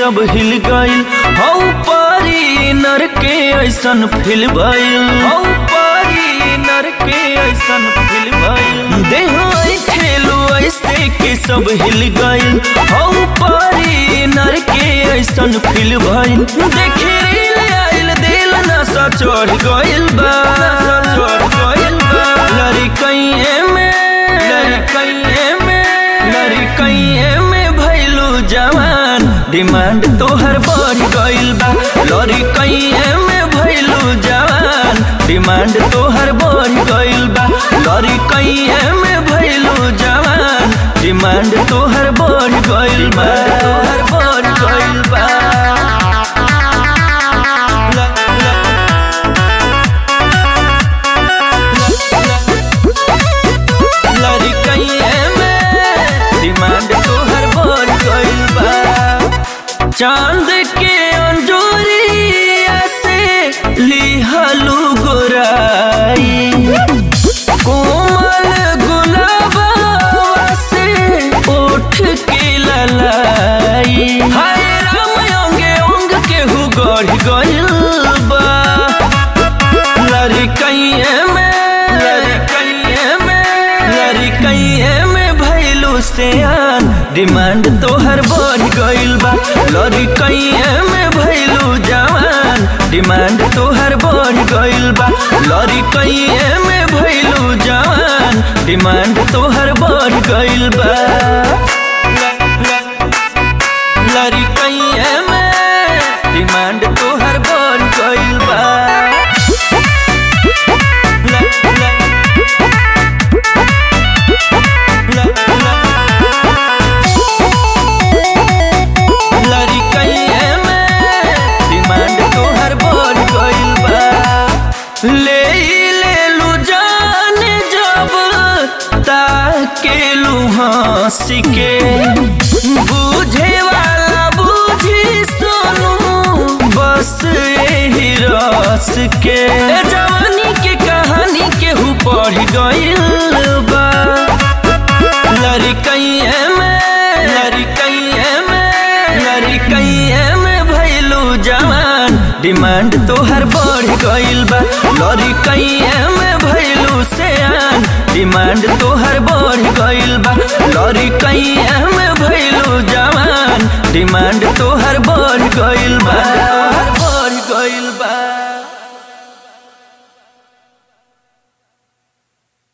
सब हिल गइल हौ पारी नर के ऐसन फिल भइल हौ पारी नर के ऐसन फिल भइल देह ऐ खेलू ऐसे के सब हिल गइल हौ पारी नर के ऐसन फिल भइल देखे रील आइल दिल नशा चढ़ गइल बा नशा चढ़ गइल बा लड़कइए में लड़कइए में लड़कइए में भइलू जवान डिमांड तोहर बढ़ गइल बा लड़कइए में भइलू जवान डिमांड तोहर बढ़ गइल बा लड़कइए में भइलू जवान डिमांड तोहर बढ़ गइल बा तोहर बढ़ गइल बा ल- ल- लड़कइए में डिमांड तोहर बढ़ गइल बा चांद के अंजोरिया से लिहलू गोराई कोमल गुलाबा से उठ के ललाई हाय राम अंगे अंग के हु गढ़ गइल बा लड़कइए में लड़कइए में लड़कइए में भइलू सियान डिमांड तोहर बढ़ गइल बा लड़कइए में भइलू जवान डिमांड तोहर बढ़ गइल बा लड़कइए में भइलू जवान डिमांड तोहर बढ़ गइल बा लड़कइए में डिमांड तोहर बढ़ गइल बा लड़कइए में डिमांड तोहर बढ़ गइल बा ले ले लू जान जब ताकेलू हंस के बुझे वाला बुझी सोनू बस यही रस के जवानी के कहानी केहू पढ़ गइल बा लड़कइए में लड़कइए में लड़कइए में भइलू जवान डिमांड तोहर बढ़ गइल बा लड़कइए में भइलू सियान डिमांड तोहर बढ़ गइल बा लड़कइए में भइलू जवान डिमांड